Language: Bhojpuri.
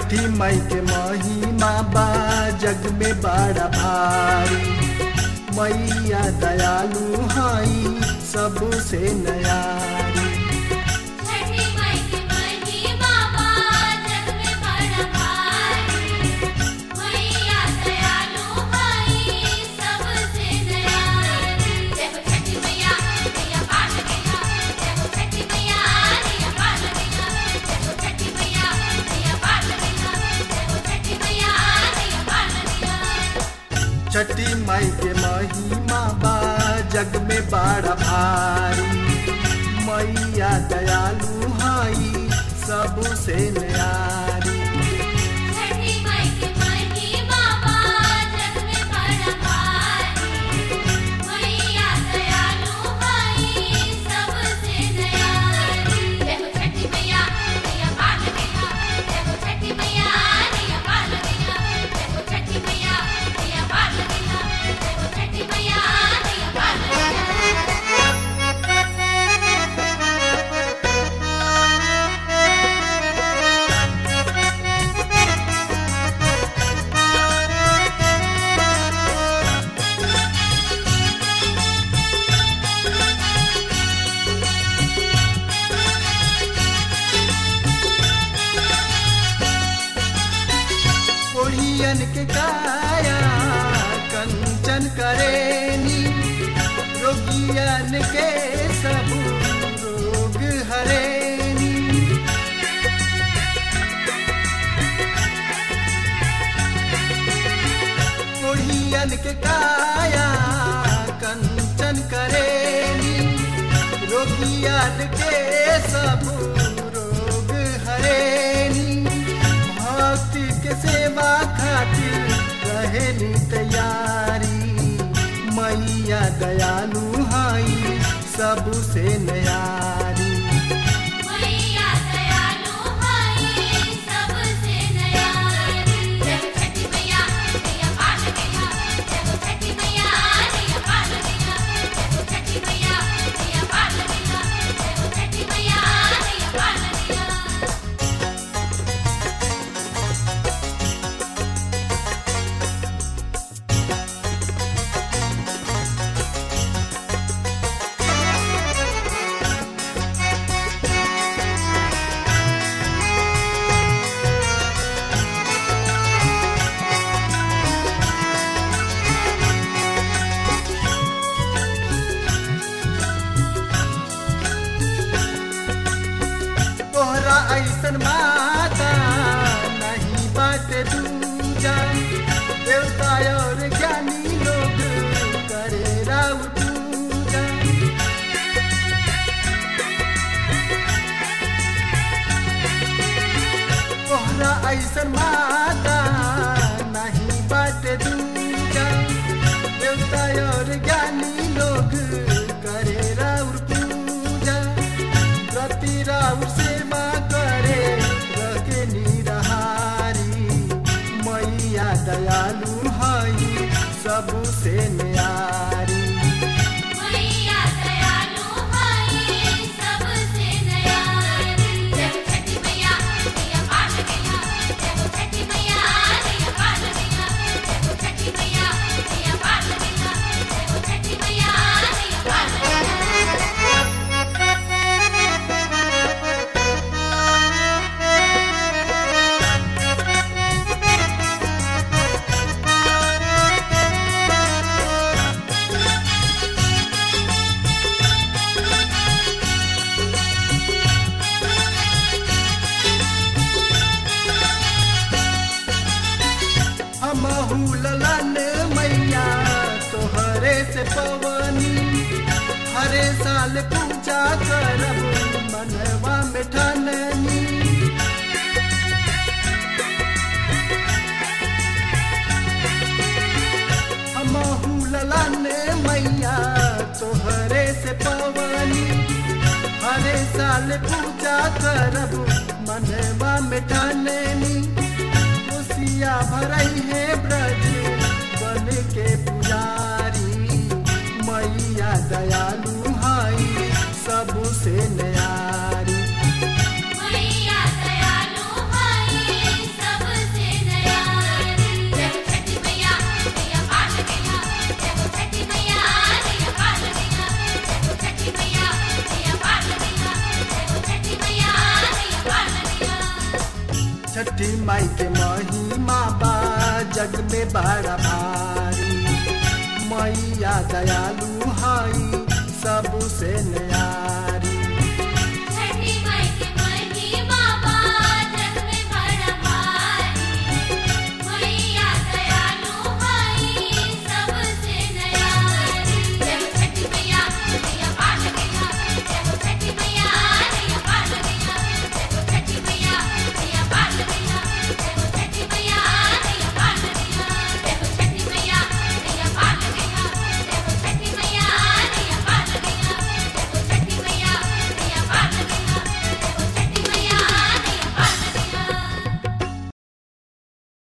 छठी मई के महिमा बा जग में बड़ा भारी मैया दयालु हई सबसे नयारी छठी माई की महिमा बा जग में बड़ा भारी मैया दयालु हई सबसे दयालु जय हो छठी मैया मैया पाल गया जय हो छठी मैया मैया पाल गया जय हो छठी मैया मैया पाल गया जय हो छठी मैया मैया पाल गया छठी मई के महिमा बा जग में बड़ा भारी मैया दयालु हई सबसे नयारी छठी माई की महिमा बा जग में बड़ा भारी मैया दयालु हई सबसे दयालु जय हो छठी मैया मैया पाल गया जय हो छठी मैया मैया पाल गया जय हो छठी मैया मैया पाल गया जय हो छठी मैया मैया पाल गया ओढ़ियन के काया कंचन करेनी रोगियन के सब रोग हरेनी ओढ़ियन के काया कंचन करेनी रोगियन के सब रोग हरेनी भक्ति के सेवा खातिर रहेनी तैयारी मैया दयालु हई सबसे नयारी मैया दयालु हई सबसे दयालु जय हो छठी मैया मैया पाल गया जय हो छठी मैया मैया पाल गया जय हो छठी मैया मैया पाल गया जय हो छठी मैया मैया पाल गया तोहरा ऐसन माता नहीं बाटे दूजा देवता और ज्ञानी लोग करे राव पूजा तोहरा ऐसन माता नहीं बाटे दूजा देवता और ज्ञानी लोग करे राउर पूजा रति राउर सेवा करे रखे निरहारी मैया दयालु हई सबसे न्यारी मैया दयालु हई सबसे दयालु जय हो छठी मैया मैया पाल गया जय हो छठी मैया मैया पाल गया जय हो छठी मैया मैया पाल गया जय हो छठी मैया मैया पाल गया हमहू ललन मैया तोहरे से पवनी हरे साल पूजा करब मनवा में ठाननी हमहू ललन मैया तोहरे से पवनी हरे साल पूजा करब मनवा में ठाननी खुशिया भरई है ब्रज बन के पुजारी मैया दयालु हई सबसे न्यारी मैया दयालु हई सब जग में बड़ा भारी मैया दयालु